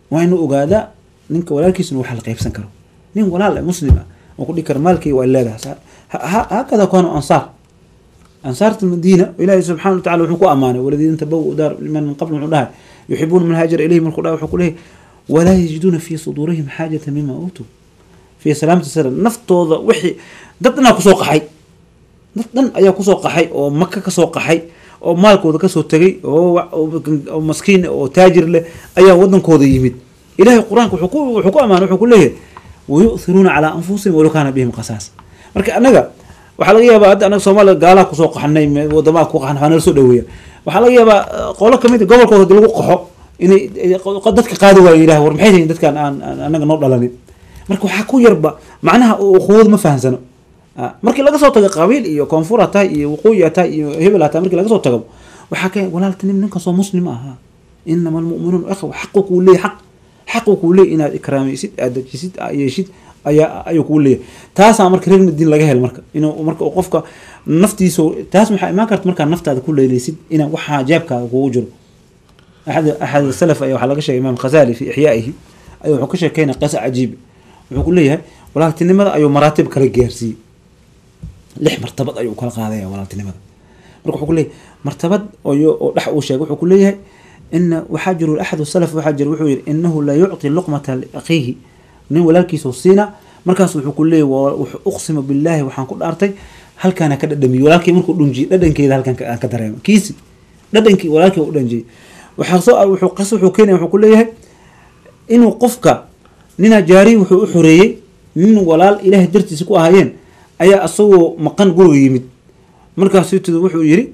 waa inuu ogaadaa ninka walaalkiisa inuu wax la qaybsan karo nin walaal muslim ah oo ku dhihi kara maalkay waa leedahay hakada kaanu ansaar ansaarta madiina ilaahi subxana watacala wuxuu ku amaanay waladiina tabawu daar liman min qabl wuxuu dhahay yuxibuuna man haajara ilayhi markuu dhahay wuxuu ku leeyahy walaa yajiduuna fii suduurihim xaajata mima uutuu fii salaamati sala naftooda wixii dad dhanaa kusoo qaxay dad dhan ayaa kusoo qaxay oo maka kasoo qaxay oo maalkooda kasoo tegay oo maskiin oo taajir leh ayaa wadankooda yimid ilahay qur-aanka wuxuu ku wuxuu ku amaanay wuxuu ku leeyahay wayu'thiruuna calaa anfusihim walow kaana bihim qasaas marka annaga waxaa laga yaabaa hadda anaga soomaaliya gaalaha kusoo qaxnay wadamaha ku qaxan waxaa nala soo dhaweeya waxaa laga yaabaa qolo kamid a gobolkooda hadii lagu qaxo inay dadka qaadi waayo ilahay war maxay yihiin dadkaan aan anaga noo dhalanin marka waxaa ku yarba macnaha ukhuwad ma fahamsano markii laga soo tago qabiil iyo koonfur ha tahay iyo waqooyi ha tahay iyo hebel ha tahay markii laga soo tago waxaa ka walaaltanim ninkasoo muslim ahaa inama almu'minuun ikhwa xaqu kuu leeyahy xaq xaqu kuu leeyahy inaad ikraamaysid aad dajisid aad yeeshid ayaa ayuu kuu leeyahay taasaa marka reer madiin laga hel marka inuu marka qofka naftiisa taas maxaa imaan karta markaa naftaada ku leeleysid inaa waxaa jeebkaaga kugu jiro axad axad salaf ayaa waxaa laga sheegay imaam khazali fi ixyaa'ihi ayuu wuxuu ka sheekeynaya qisa cajiib wuxuu ku leeyahay walaaltinimada ayuu maraatib kala gaarsiiyey lix martabad ayuu kala qaadaya walaaltinimada marka wuxuu ku leeyahay martabad oo dhex uu sheegay wuxuu ku leeyahay ina waxaa jiro axadu salaf waxaa jira wuxuu yihi inahu la yucطi luqmata liakhiihi nin walaalkiisa siina markaas wuxuu ku leeyahy wuxuu uqsima billaahi waxaan ku dhaartay halkaana ka dhadhamiye walaalkii markuu dhunjiyey dhadhankeeda halkan aan ka dareemo kiisi dhadhankii walaalkii u dhanjiyey waxaa soo wuxuu qas wuxuu keenaya wuxuu ku leeyahay inuu qofka ninaa jaari wuxuu u xoreeyey nin walaal ilaahay dartiisa ku ahaayeen ayaa asagoo maqan guriga yimid markaasu tid wuxuu yiri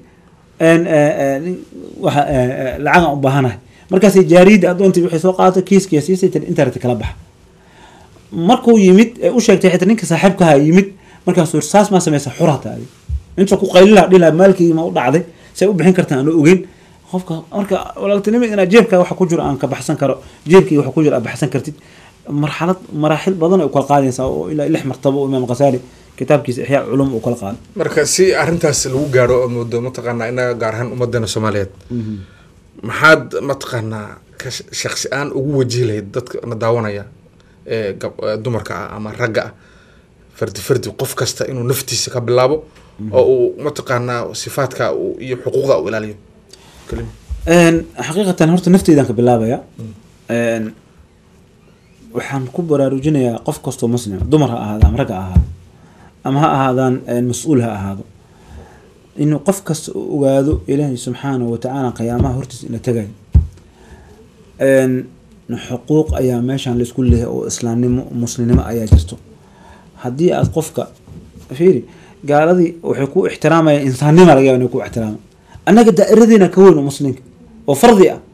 waa lacagaan u baahanahay markaasay jaariyadda adoontii waxay soo qaadatay kiiskiya siisay tiri internet kala baxa markuu yimid ee u sheegtay xitaa ninka saaxiibkaha yimid markaasuu yiri saas maa sameysa xurata adi inta ku qaylila dhila maalkii ma u dhacday say u bixin kartaan aan ogeyn qofka marka walaaltinimo inaa jeebkaa waxa ku jiro aan ka baxsan karo jeebkii waxa ku jiro aad baxsan kartid marxalad maraaxil badan ay kala qaadaysaa oo ilaa lix martabo oo imaam khasaali kitaabkiisa ixyaa culum uu kala qaaday marka si arrintaas lagu gaaro oo moodo mataqaanaa inaga gaar ahaan ummadana soomaaliyeed maxaad mataqaanaa ka shaksi aan ugu wajihi lahayd dadka na daawanaya ee dumarka ah ama ragga ah fardi fardi qof kasta inuu naftiisa ka bilaabo oo uu mataqaanaa sifaadka iyo xuquuqda u ilaaliyo xaqiiqatan horta nafteydaan ka bilaabaya waxaan ku baraarujinayaa qof kastoo muslim dumar ha ahaado ama ragga ahaado ama ha ahaadaan mas-uul ha ahaado inuu qof kasta u ogaado ilaahay subxaanahu watacaala qiyaamaha hortiisa ina tagayo xuquuq ayaa meeshaan laisku leehay oo islaamnimo muslimnimo ayaa jirto haddii aad qofka fiiri gaaladii waxay ku ixtiraamayaan insaannima laga yaba inay ku ixtiraama annaga daa'iradeena ka weyn oo muslimka oo fardi ah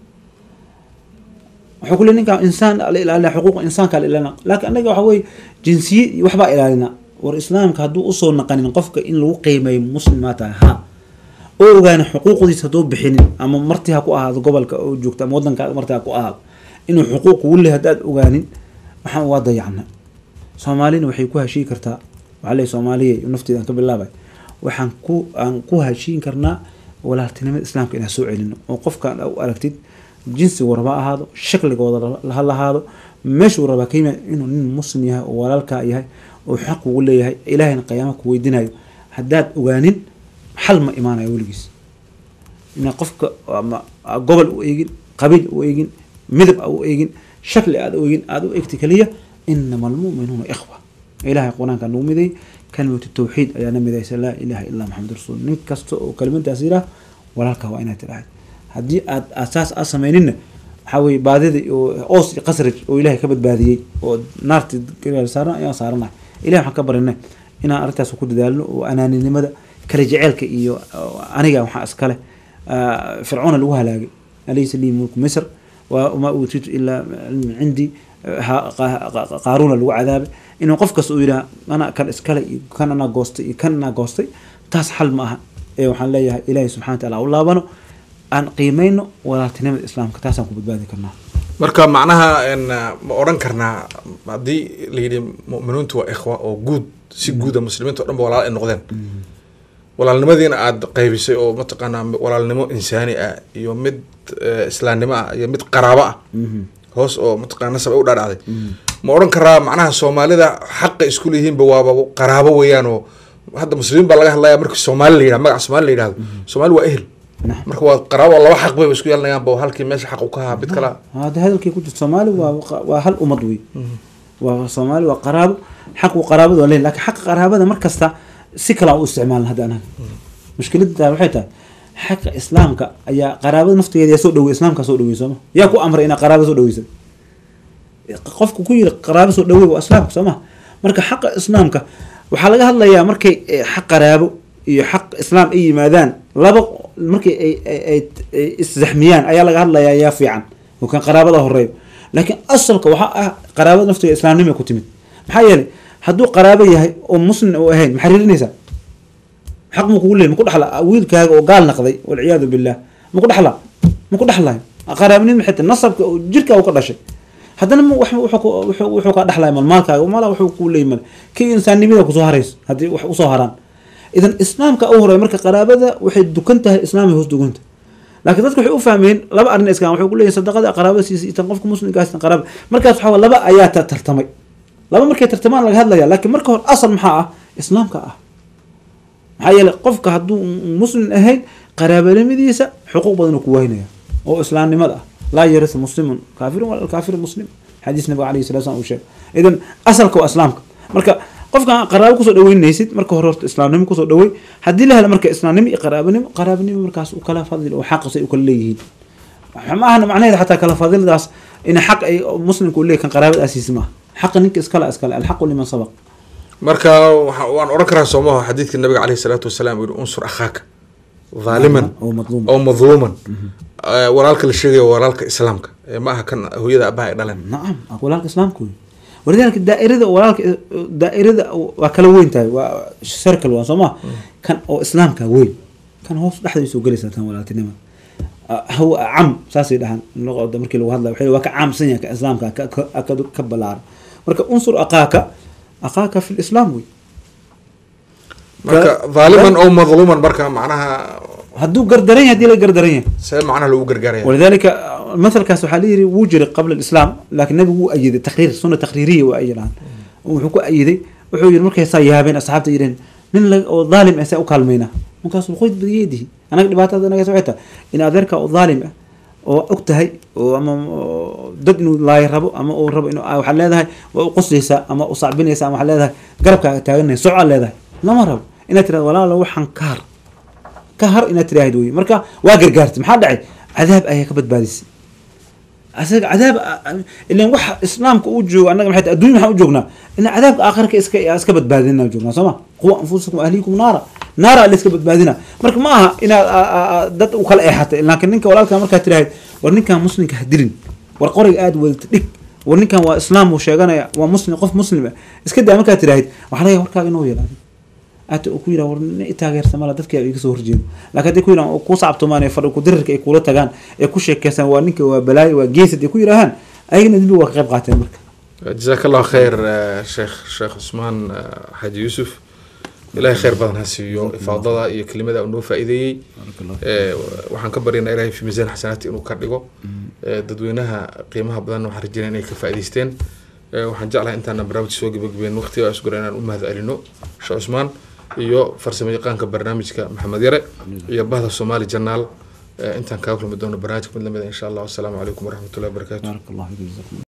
wuxuu ku le ninkaa insaan la ilaalina xuquuqa insaanka la ilaalina laakiin annaga waxa weye jinsiye iyo waxbaa ilaalina war islaamka hadduu usoo naqanin qofka in lagu qiimeeyo muslimaa tahay ha oo ogaana xuquuqdiisa hadduu bixinin ama marti ha ku ahaado gobolka oo joogta ama wadanka marti ha ku ahaado inuu xuquuq kugu lehay haddaad ogaanin waxaan waa dayacna soomaalina waxay ku heshiin kartaa waxaa leey soomaaliya nafteeda aan ka bilaabay waxaan ku aan ku heshiin karnaa walaaltinimada islaamka inaan soo celino oo qofkaan u aragtid jinsigu raba ahaado shakligooda ha lahaado meeshuu rabaa ka yimid inuu nin muslim yahay oo walaalkaa yahay oo xaq ugu leeyahay ilaahayna qiyaama ku weydiinayo haddaad ogaanin xal ma imaanayo weligiis ina qofka ama gobol u eegin qabiil u eegin midab a u eegin shakli aad u eegin aada u eegta keliya inama almu'minuuna ikhwa ilahay qur-aanka nagu miday kalimatu tawxiid ayaana midaysa laa ilaha illaa maxamed rasuul nin kasta oo kalimadaas yidhaah walaalka waa inaad tidhaahd haddii aad asaas aad samayninna waxaa weye baadida oos iyo qasraj oo ilahay ka badbaadiyey oo naarti saaran ayaan saaranahay ilahi waxaan ka barinay inaan arrintaas ku dadaalno oo anaaninimada kala jeceelka iyo aniga waxaa iskale fircoona lagu halaagay alaysa lii mulku misr wamaa uutiitu ilaa cilmin cindii qaaruuna lagu cadaabay inuu qof kasta uu yidhaha anaa kan iskale iyo kan anaa goostay iyo kan anaa goostay taas xal ma aha ee waxaan leeyahay ilaahay subxana wa taala u laabano aan qiimeyno walaaltinimada islaamka taasaan ku badbaadi karnaa marka macnaha ma odhan karnaa haddii layidhi mu'miniintu waa ikhwa oo guud si guuda muslimiinta o dhan ba walaal ay noqdeen walaalnimadiina aada qaybisay oo mataqaanaa walaalnimo insaani ah iyo mid islaamnimo ah iyo mid qaraabo ah hoos oo mataqaana sab u dhaadhacday ma odhan karaa macnaha soomaalida xaqa isku leeyihiinba waaba qaraabo weeyaan oo hadda muslimiin baa laga hadlaya markii soomaali la yidhahdo magaca soomaali la yidhahdo soomaali waa ehel Naam. marka waa qaraabo laba xaq bayba isku yeelanayaanba halkii meesha xaq u ka ahaa mid kala hada hadalkii ku jirto soomaali waa waa hal ummad wey waa soomaali waa qaraabo xaqu qaraabada waa leeyahay laakiin xaqa qaraabada mar kasta si kale aan u isticmaalna hadda anaga mushkiladda waxay tahay xaqa islaamka ayaa qaraabada naftigeeda yaa soo dhawey islaamkaa soo dhawey sooma yaa ku amray inaa qaraaba soo dhaweysa qofku ku yiri qaraabo soo dhawey waa islaamka sooma marka xaqa islaamka waxaa laga hadlayaa markay eh, xaq qaraabo iyo xaq islaam ay yimaadaan laba markay ay ay- ay ay iszaxmiyaan ayaa laga hadlayaa yaa fiican oo kan qaraabada horeeyo laakiin asalka waxaa ah qaraabada naftiga islaamnimo ku timid maxaa yeelay hadduu qaraabo yahay oo muslim uu ahayn maxaa ririnaysaa xaq ma kugu leey ma ku dhaxla wiilkaaga oo gaal naqday walciyaadu billah ma ku dhaxla ma ku dhaxlayo qaraabnimo xitaa nasabka oo jirka uu ka dhashay haddana ma wax wuxuu ku- wuxuu wuxuu ka dhaxlaya malmaalkaaga mala wuxuu kuu leeyi male kii insaannimada kusoo harayso haddii wax usoo haraan idan islaamka u horeeya marka qaraabada waxay dukan tahay islaamay hoos duganta laakiin dadka waxay u fahmeen laba arrin iskaan waxay ku leeyihin sadaqada qaraabada siisa itan qofka muslimkaas itan qaraaba markaas waxaa waye laba ayaa ta- tartamay laba markay tartamaan laga hadlaya laakiin marka hore asal maxaa ah islaamka ah maxaa yeelay qofka hadduu muslim ahayn qaraabanimadiisa xuquuq badan uu ku waynaya oo islaamnimada ah laa yarisu muslimun kaafirun wala kaafiru muslim xadiis nabiga alayhi salatu wasalam uu sheegay idan asalka waa islaamka marka qofka qaraabo kusoo dhaweynaysid marka hore horta islaamnimo kusoo dhawey haddii la helo marka islaamnimo iyo qaraabanimo qaraabanimo markaas u kala fadil oo xaq say u kala leeyihiin ma ahna macnaheeda xataa kala fadildaas in xaq ay muslimka u leeyahy kan qaraabada asiisi maaha xaqa ninka iskale iskale alxaqu liman sabaq marka waxa- waan odhan karaa soomaha xadiidka nabiga caleyhi salaatu wasalaam uu yihi unsur akhaaka dhaaliman oo madluum oo madluuman Eh, walaalka la sheegaya waa walaalka islaamka Eh, ma aha kan hooyada abaha ay dhaleen nacam walaalka islaamka wey walidaalika daairada walaalka daairada waa kala weyn tahay waa circle waa soo ma kan oo islaamka weyn kan hoos dhexdiisa u gelaysa tan walaaltinima haw cam saasay dhahaan luqada markii lagu hadlayo waxay waa ka caamsan yahay ka islaamka ka ka- ka- ka ballaaran marka unsur aqaaka aqaaka fi lislaam wey marka dhaaliman oo madluuman marka macnaha hadduu gardaran yahay hadii la gardaran yahay see macnaha lagu gargaaraya ولذلك مثل كاس waxaa layiri wuu jiray qabla الإسلام laakiin nabigu wuu ayiday taqriir suna taqriiriya waa ayiraan wuxuu ku ayiday wuxuu yiri markay saa yaabeen asxaabta yireen nin la oo dhaalim ah saa u kaalmayna markaasuu qoyd badiyadihi anaga dhibaatada anaga waxay tahay in adeerka oo dhaalim ah oo og tahay oo ama oo dad inuu laay rabo ama uu rabo inuu waxaad leedahay waa u qoslaysaa ama u sacbinaysaa ama waxaad leedahay garabkaaga taaganaya socaa leedahay lama rabo inaad tirahdo walaalo waxaan kaar ka har inaad tiraahid wey marka waa gargaartay maxaa dhacay cadaab ayaa ka badbaadisay asaga cadaab ilan waxa islaamka uu joogo annaga maxay tahay adduunya maxaan u joognaa ina cadaabka aakhirka iska iska badbaadina joognaa soo ma quwa anfusakum ahliikum naara naara la iska badbaadina marka ma aha inaad a- a- a- dad u kala eexatay laakiin ninka walaalka markaad tiraahid war ninkan muslimka ha dilin war qoriga aad wadata dhig war ninkan waa islaam uu sheeganaya waa muslim qof muslim ah iska daa markaad tiraahid waxaa laga yaaba warkaaga inuu yeelaado ata uu ku yidhaha war nin i taageersa mala dadka iga soo horjeedo laakiin haddii ku yidhahan oo ku sacabtumaan ee fadhi ku dirirka ay kula tagaan ee ku sheekeystaan waa ninka waa balaayo waa geesad ay ku yidhaahaan ayagana dembi waa ka qayb qaateen marka jazaak allahu khayr eh, sheekh sheekh cusmaan eh, xaaji yuusuf ilaahay khayr badan ha siiyo ifaadada iyo kelimada uu noo faa'iideeyey Eh, waxaan ka baryaynaa ilaahay fi miisaan xasanaati inuu ka dhigo Eh, dadweynaha qiimaha badan waxaan rajeynaya inay ka faa'iideysteen Eh, waxaan jeclahay intaana barnaamij soo gebagabeyn waqtiga isgura inaan u mahad celino sheekh cusmaan iyo farsamo yaqaanka barnaamijka maxamed yare iyo bahda soomaali janaal Eh, intaan kaga kulmi doono barnaamijka mid lamida insha allah wasalaamu calaykum waraxmatullahi wabarakaatu baarak allahu fiikum